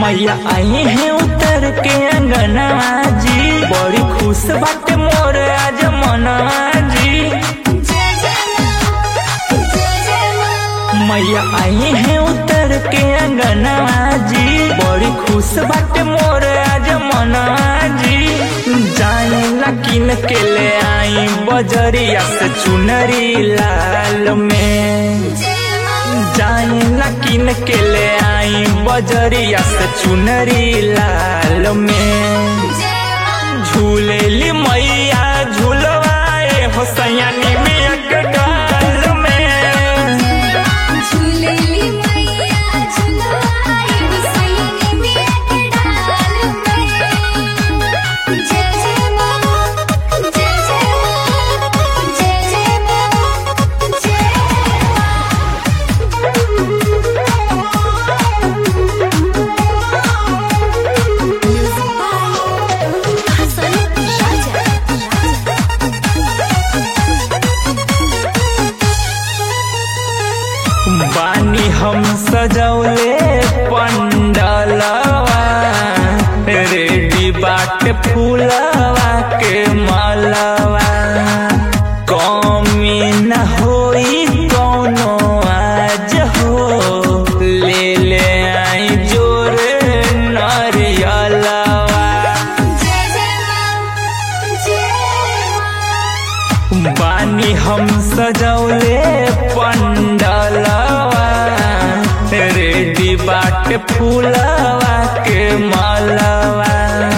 मैया आई है उतर के अंगनवा जी बड़ी खुश बाटे मोर आज मनवा जी मैया आई है उतर के अंगनवा जी बड़ी खुश बाटे मोर आज मनवा जी जाई ला किन के ले आई बजरिया से चुनरी लाल में जाई ला किन के ले आई बजरिया से चुनरी लाल में झूलेली मैया झूलवाए हो सयानी में अकडाल में झूलेली मैया झुलवाई हुसैनी मिया के डाल में जय जय मां जय जय मां जय जय मां जय मां हसन शाजा बानी हम सजौले पंडलवा रेडी बाट फूलवा के मालवा कमी न होई कौनो आज हो ले ले आई जोरे नरियलवा जय जय मां जय मां बानी हम सजौले पंडलवा रेडी बाट फूलवा के मालवा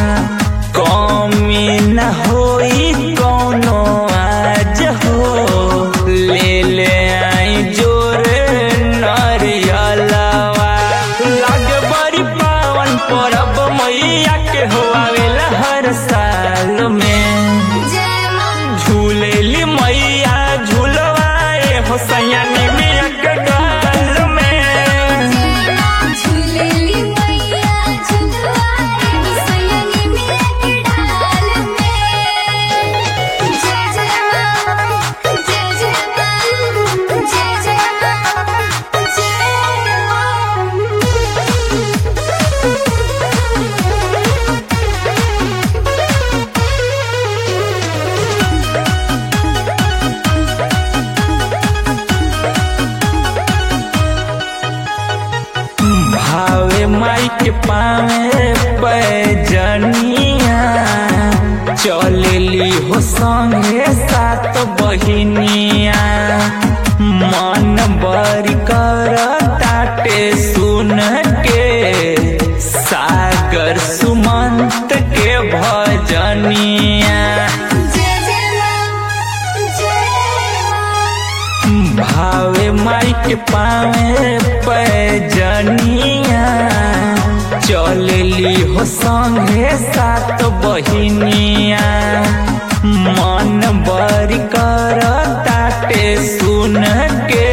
कमी न होई कौनो आज हो ले ले आई जोरे नरियलवा लागे बड़ी पावन परब मैया के हो आवेला हर साल में जय मां झूलेली मैया झूलवाए हो सयानी में अकडाल में झूलेली मैया झुलवाई हुसैनी मिया के डाल में जय जय मां जय जय मां जय जय मां जय भावे माई के पावे पैजनिया चलेली हो संगे सात बहिनिया मन बरी कर ताटे सुन के सागर सुमंत के भजनिया जय जय मां जय मां भावे माई के पावे पैजनिया चलेली हो संगे सात बहिनिया मन बरी कर ताटे सुन के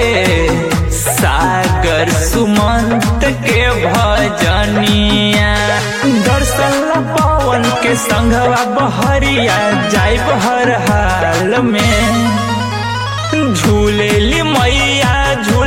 सागर सुमंत के भजनिया दर्शन ला पवन के संघवा बहरिया जाइब हर हाल में झूलेली मैया झू